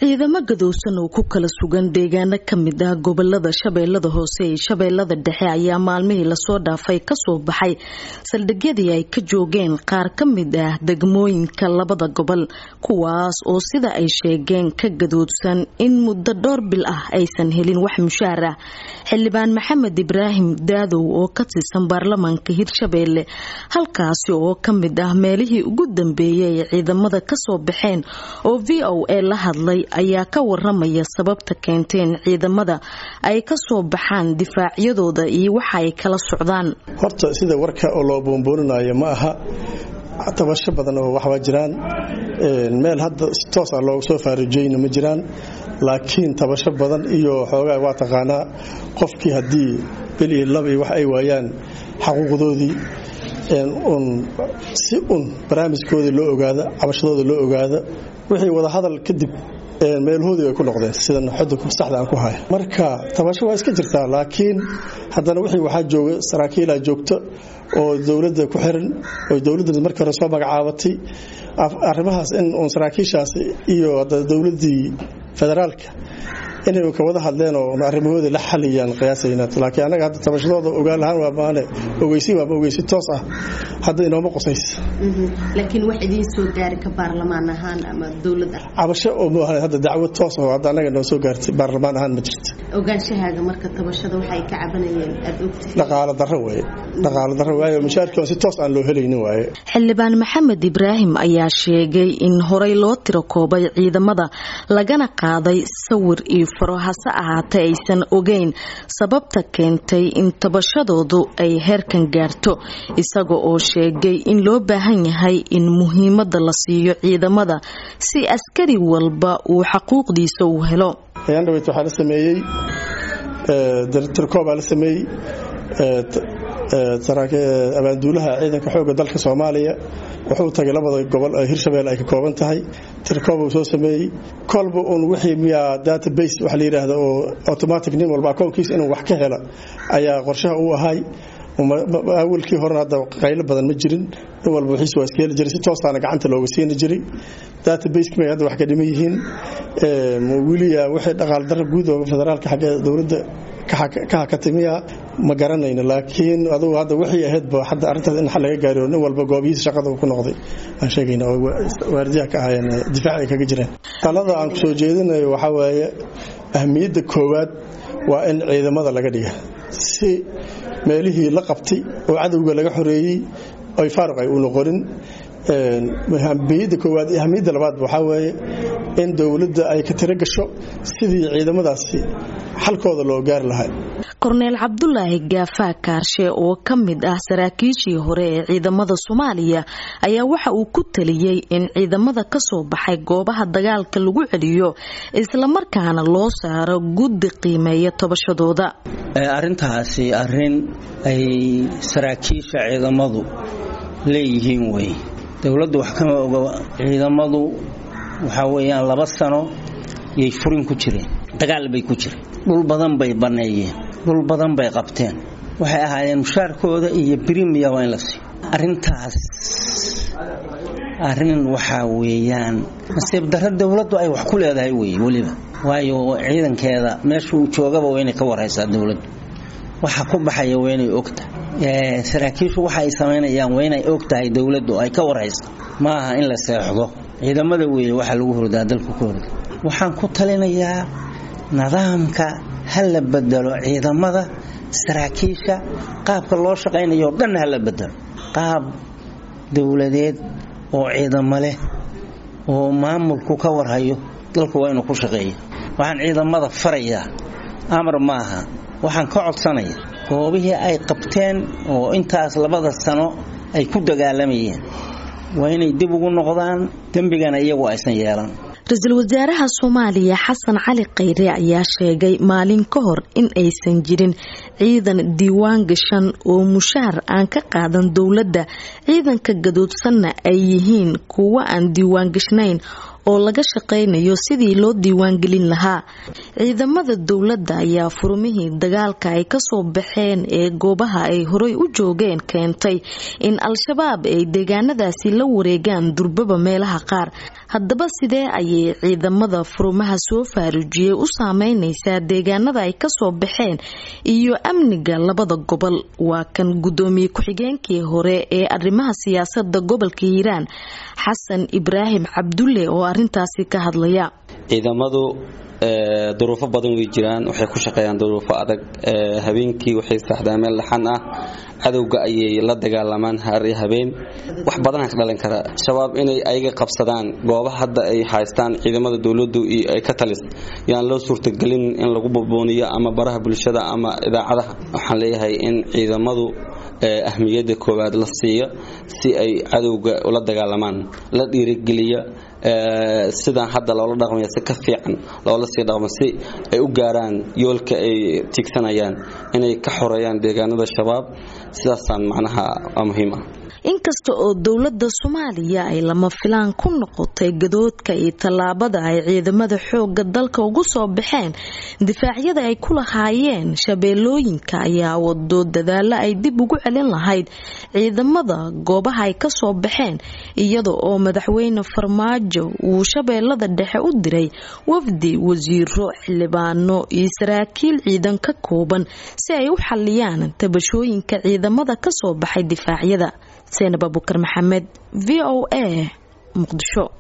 ciidamo gadowsan oo ku kala sugan deegaano kamid ah gobolada shabeellada hoose iyo shabeellada dhexe ayaa maalmihii lasoo dhaafay kasoo baxay saldhigyadii ay ka joogeen qaar ka mid ah degmooyinka labada gobol kuwaas oo sida ay sheegeen ka gadoodsan in muddo dhowr bil ah aysan helin wax mushaar ah xildhibaan maxamed ibraahim daadow oo ka tirsan baarlamaanka hirshabeelle halkaasi oo kamid ah meelihii ugu dambeeyay ay ciidamada kasoo baxeen oo v o a la hadlay ayaa ka waramaya sababta keenteen ciidamada ay kasoo baxaan difaacyadooda iyo waxa ay kala socdaan horta sida warka oo loo boonbooninayo ma aha tabasho badan oo waxbaa jiraan meel hadda si toos ah looga soo faarujeyna ma jiraan laakiin tabasho badan iyo xoogaa waa taqaanaa qofkii haddii bil iyo laba iyo wax ay waayaan xaquuqdoodii un si un barnaamijkoodii loo ogaada cabashadooda loo ogaada wixii wadahadal kadib meelahoodii ay ku noqdeen sidan xudunka saxda aan ku haya marka tabasho waa iska jirtaa laakiin haddana wixii waxaa jooga saraakiilaa joogta oo dowladda ku xiran oo dowladda markii hore soo magacaabatay arrimahaas in uun saraakiishaas iyo dowladdii federaalka inay ka wada hadleen oo arrimahooda la xaliyaan qiyaasayna laakiin anaga hadda tabashadooda ogaan lahaan waa maane ogeysi waa ogeysi toos ah hadda inooma qusaysa laakiin wax idiin soo gaari ka baarlamaan ahaan ama dowlad ah cabasho oo maahan hadda dacwo toos oo hadda anaga noo soo gaartay baarlamaan ahaan ma jirto ogaanshahaaga marka tabashada waxay ka cabanayeen aad ogtahay dhaqaalo darro waaye dhaqaalo darro waaye mushaarkii si toos aan loo helaynin waaye xildhibaan maxamed ibraahim ayaa sheegay in horey loo tiro koobay ciidamada lagana qaaday sawir iyo faro hase ahaatee aysan ogeyn sababta keentay in tabashadoodu ay heerkan gaarto isaga oo sheegay in loo baahan yahay in muhiimada la siiyo ciidamada si askari walba uu xaquuqdiisa u helo yandhaweyt waxaa la sameeyey tirkoobaa la sameeyey abaanduulaha ciidanka xooga dalka soomaaliya wuxuu tagay labada gobol ee hirshabelle ay ka kooban tahay tirkoob uu soo sameeyey kolba uun wixii miyaa database waxa la yidhaahda oo automatic nin walba akoonkiisa inuu wax ka hela ayaa qorshaha uu ahay awalkii horena hadda qaylo badan ma jirin nin walba wixiis waa iska heli jiray si toosaana gacanta looga siini jiray databaseki may hadda wax ka dhiman yihiin weliya wixii dhaqaal darra guud oo federaalka xagga dowladda ka hakatimiya ma garanayno laakiin adugu hadda wixii ahaydba hadda arrintaas in xal laga gaariyo nin walba goobihiisa shaqada ku noqday aan sheegayna oo waardiyaha ka ahayeen difaac ay kaga jireen talada aan ku soo jeedinayo waxaa waaye ahmiyadda koowaad waa in ciidamada laga dhiga si meelihii la qabtay oo cadowga laga xoreeyey ay faaruq ay u noqonin ahmiyadda koowaad iyo ahmiyadda labaad waxaa weeye in dowladda ay ka tiro gasho sidii ciidamadaasi xalkooda loo gaari lahaa korneel cabdulaahi gaafaa kaarshe oo ka mid ah saraakiishii hore ee ciidamada soomaaliya ayaa waxa uu ku taliyey in ciidamada kasoo baxay goobaha dagaalka lagu celiyo islamarkaana loo saaro guddi qiimeeya tobashadooda arrintaasi arrin ay saraakiisha ciidamadu leeyihiin wey dowladdu wax kama oga ciidamadu waxaa weeyaan laba sano yay furin ku jireen dagaal bay ku jireen dhul badan bay banneeyeen dhul badan bay qabteen waxay ahaayeen mushaarkooda iyo brimiya waa in la siiyo arrintaas arrin waxaa weeyaan nasiib darro dowladdu ay wax ku leedahay wey weliba waayo ciidankeeda meesha uu joogaba waa inay ka waraysaa dowladdu waxa ku baxaya waa inay ogtahay saraakiishu waxa ay samaynayaan waa inay og tahay dowladdu ay ka warhayso ma aha in la seexdo ciidamada weeye waxaa lagu hordaa dalku ka horda waxaan ku talinayaa nidaamka ha la bedelo ciidamada saraakiisha qaabka loo shaqaynayo o dhan ha la bedelo qaab dowladeed oo ciidamo leh oo maamulku ka warhayo dalku waa inuu ku shaqeeya waxaan ciidamada farayaa amar maaha waxaan ka codsanaya goobihii ay qabteen oo intaas labada sano ay ku dagaalamayeen waa inay dib ugu noqdaan dembigana iyagu aysan yeelan ra-iisul wasaaraha soomaaliya xasan cali khayre ayaa sheegay maalin ka hor in aysan jirin ciidan diiwaan gashan oo mushaar aan ka qaadan dowladda ciidanka gadoodsanna ay yihiin kuwo aan diiwaan gashnayn oo laga shaqaynayo sidii loo diiwaangelin lahaa ciidamada dowladda ayaa furmihii dagaalka ay kasoo baxeen ee goobaha ay horey u joogeen keentay in al-shabaab ay deegaanadaasi la wareegaan durbaba meelaha qaar haddaba sidee ayay ciidamada furmaha soo faaruujiyey u saameyneysaa deegaanada ay kasoo baxeen iyo amniga labada gobol waa kan gudoomiye ku-xigeenkii hore ee arrimaha siyaasada gobolka hiiraan xasan ibraahim cabdulle oo arintaasi ka hadlaya ciidamadu duruufo badan way jiraan waxay ku shaqeeyaan duruufo adag habeenkii waxay saaxdaan meel dhaxan ah cadowga ayay la dagaalamaan hari habeen wax badanaa ka dhalan kara shabaab inay ayaga qabsadaan goobaha hadda ay haystaan ciidamada dowladu ay ka talis yaan loo suurtagelin in lagu bubuuniyo ama baraha bulshada ama idaacadaha waxaan leeyahay in ciidamadu ahmiyada koowaad la siiyo si ay cadowga ula dagaalamaan la dhiirigeliya sidaan hadda loola dhaqmaya si ka fiican loola sii dhaqmo si ay u gaaraan yoolka ay tigsanayaan inay ka xoreeyaan deegaanada shabaab sidaasaan macnaha waa muhiim ah inkasta oo dowladda soomaaliya ay lama filaan ku noqotay gadoodka iyo tallaabada ay ciidamada xooga dalka ugu soo baxeen difaacyada ay ku lahaayeen shabeellooyinka ayaa wado dadaalo ay dib ugu celin lahayd ciidamada goobaha ay kasoo baxeen iyada oo madaxweyne farmaajo uu shabeellada dhexe u diray wafdi wasiiro xildhibaano iyo saraakiil ciidan ka kooban si ay u xaliyaan tabashooyinka ciidamada kasoo baxay difaacyada seenab abukar maxamed v o a muqdisho